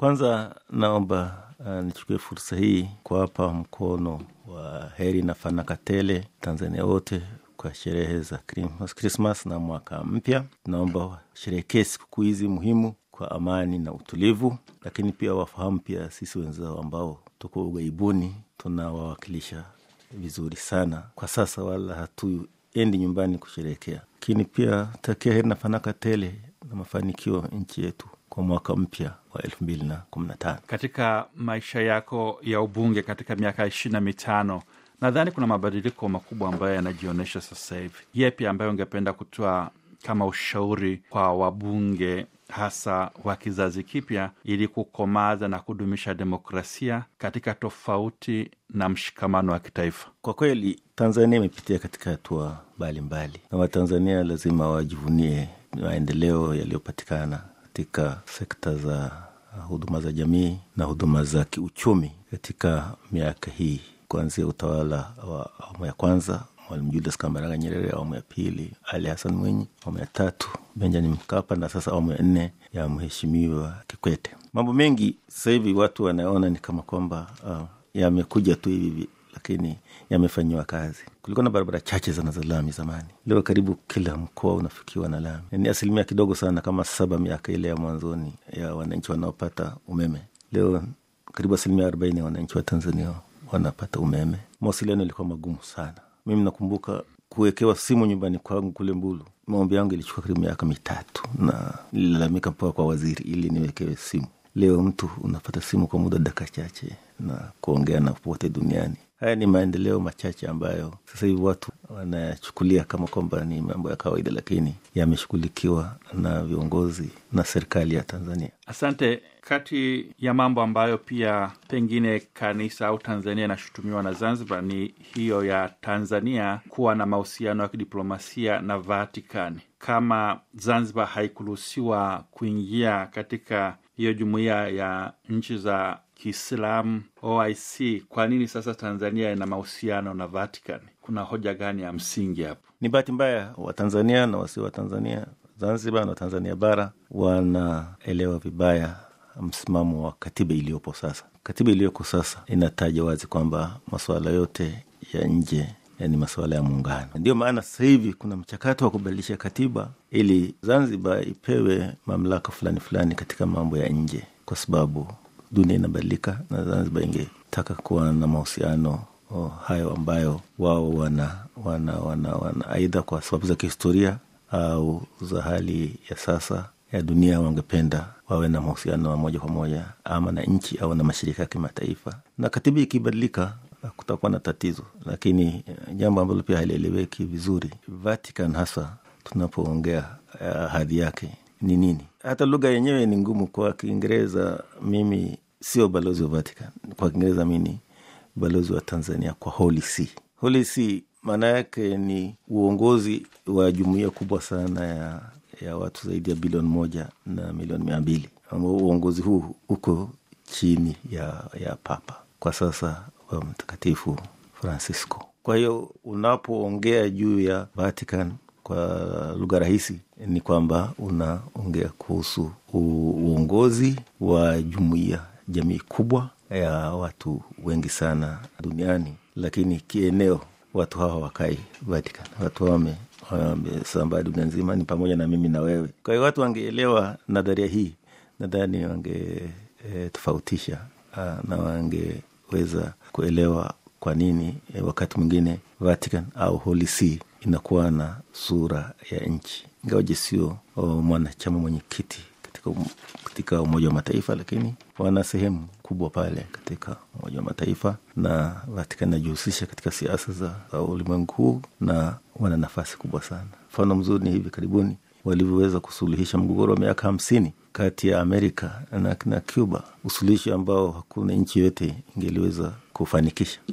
Kwanza naomba uh, nichukue fursa hii kuwapa mkono wa heri na fanaka tele Tanzania wote kwa sherehe za Krismas na mwaka mpya. Naomba washerehekee sikukuu hizi muhimu kwa amani na utulivu, lakini pia wafahamu pia sisi wenzao ambao tuko ughaibuni tunawawakilisha vizuri sana kwa sasa, wala hatuendi nyumbani kusherehekea, lakini pia takia heri na fanaka tele na mafanikio nchi yetu kwa mwaka mpya wa elfu mbili na kumi na tano. Katika maisha yako ya ubunge katika miaka ishirini na mitano nadhani kuna mabadiliko makubwa ambayo yanajionyesha sasa hivi. Yepi ambayo ungependa kutoa kama ushauri kwa wabunge hasa wa kizazi kipya ili kukomaza na kudumisha demokrasia katika tofauti na mshikamano wa kitaifa? Kwa kweli Tanzania imepitia katika hatua mbalimbali, na Watanzania lazima wajivunie maendeleo yaliyopatikana katika sekta za huduma za jamii na huduma za kiuchumi katika miaka hii kuanzia utawala wa awamu ya kwanza Mwalimu Julius Kambarage Nyerere, awamu ya pili Ali Hassan Mwinyi, awamu ya tatu Benjamin Mkapa na sasa awamu ya nne ya Mheshimiwa Kikwete. Mambo mengi sasa hivi watu wanaona ni kama kwamba uh, yamekuja tu hivi, lakini yamefanyiwa kazi. Kulikuwa na barabara chache sana za lami zamani, leo karibu kila mkoa unafikiwa na lami. Ni asilimia kidogo sana, kama saba miaka ile ya mwanzoni ya wananchi wanaopata umeme. Leo karibu asilimia arobaini ya wananchi wa Tanzania wanapata umeme. Mawasiliano ilikuwa magumu sana. Mimi nakumbuka kuwekewa simu nyumbani kwangu kule Mbulu, maombi yangu ilichukua karibu miaka mitatu, na nililalamika mpaka kwa waziri ili niwekewe simu. Leo mtu unapata simu kwa muda dakika chache na kuongea na popote duniani. Haya ni maendeleo machache ambayo sasa hivi watu wanayachukulia kama kwamba ni mambo ya kawaida, lakini yameshughulikiwa na viongozi na serikali ya Tanzania. Asante. Kati ya mambo ambayo pia pengine kanisa au Tanzania inashutumiwa na Zanzibar ni hiyo ya Tanzania kuwa na mahusiano ya kidiplomasia na Vatikani. Kama Zanzibar haikuruhusiwa kuingia katika hiyo jumuiya ya nchi za Kiislamu OIC, kwa nini sasa Tanzania ina mahusiano na Vatikani? Kuna hoja gani ya msingi hapo? Ni bahati mbaya Watanzania na wasio Watanzania, Zanzibar na Watanzania bara wanaelewa vibaya msimamo wa katiba iliyopo sasa. Katiba iliyoko sasa inataja wazi kwamba masuala yote ya nje ni masuala ya muungano. Ndio maana sasa hivi kuna mchakato wa kubadilisha katiba ili Zanzibar ipewe mamlaka fulani fulani katika mambo ya nje, kwa sababu dunia inabadilika na Zanzibar ingetaka kuwa na mahusiano oh, hayo ambayo wao wana wana wana wana aidha kwa sababu za kihistoria au za hali ya sasa ya dunia wangependa wawe na mahusiano wa moja kwa moja ama na nchi au na mashirika ya kimataifa, na katiba ikibadilika kutakuwa na tatizo. Lakini jambo ambalo pia halieleweki vizuri, Vatican hasa tunapoongea uh, hadhi yake ni nini? Hata lugha yenyewe ni ngumu. Kwa Kiingereza mimi sio balozi wa Vatican, kwa Kiingereza mi ni balozi wa Tanzania kwa Holy See. Holy See maana yake ni uongozi wa jumuiya kubwa sana ya ya watu zaidi ya bilioni moja na milioni mia mbili ambao uongozi huu uko chini ya, ya Papa kwa sasa wa Mtakatifu Francisco. Kwa hiyo unapoongea juu ya Vatican kwa lugha rahisi ni kwamba unaongea kuhusu uongozi wa jumuiya, jamii kubwa ya watu wengi sana duniani, lakini kieneo watu hawa wakai Vatican, watu hawa wame wamesambaa dunia nzima, ni pamoja na mimi na wewe. Kwa hiyo watu wangeelewa nadharia hii, nadhani wangetofautisha e, na wangeweza kuelewa kwa nini e, wakati mwingine Vatican au Holy See inakuwa na sura ya nchi, ingawaje sio mwanachama mwenyekiti katika, um, katika Umoja wa Mataifa, lakini wana sehemu kubwa pale katika Umoja wa Mataifa, na Vatican inajihusisha katika siasa za, za ulimwengu huu na wana nafasi kubwa sana. Mfano mzuri ni hivi karibuni walivyoweza kusuluhisha mgogoro wa miaka hamsini kati ya Amerika na, na Cuba, usuluhishi ambao hakuna nchi yoyote ingeliweza kufanikisha.